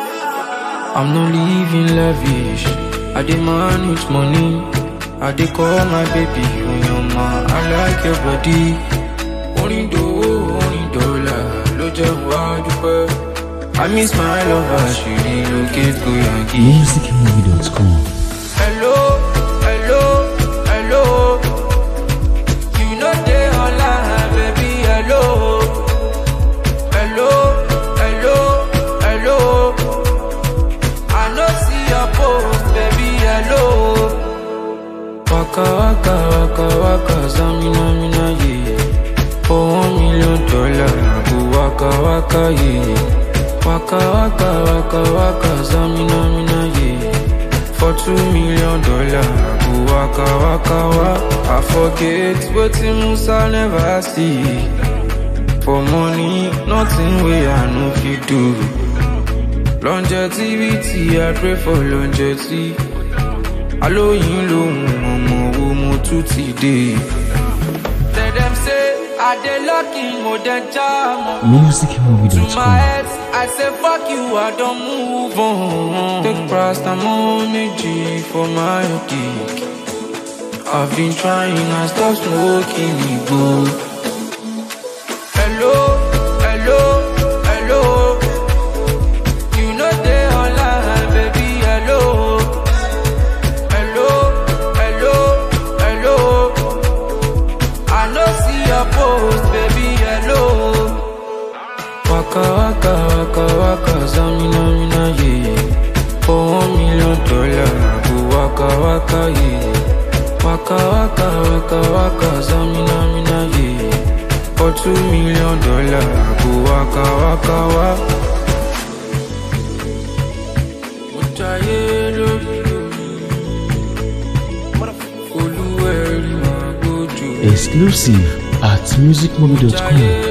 I'm not living lavish. I dey manage money. I dey call my baby Oyoma. I like your body. Orin dòwó, orin dọ́là ló jẹ́ wá dúpẹ́. I miss my lover, she relocate go Yankee. musicmovie.com. Hello, hello, hello. You know they online, baby. Hello, hello, hello, hello. I no see your post, baby. Hello. Waka waka waka waka, zamina mina ye. For one million dollar, I go waka waka ye. Waka waka waka waka, zamina mina ye. For two million dollar, I go waka waka wa. I forget wetin Musa never see. For money, nothing wey I no fit do. Longevity, I pray for longevity. Alóyin lòun ọmọ wo mo tún ti dé. Tell them say I dey lucky mo dey jam. To my musicmovie.com. ex, I say fuck you, I don't move on. Take paracetamol méjì for my dick. I've been trying, I stop smoking igbo. Hello, hello, hello. You know they online, baby, hello. Hello, hello, hello. I no see your post, baby, hello. Waka waka waka waka zamina mina ye For one million dollar I go waka waka ye Waka waka waka waka zamina mina ye For two million dollar I go waka waka wa Mo jayé lórí omi Olúwẹ̀rí máa gbójú Exclusive at musicmovie.com. Jayé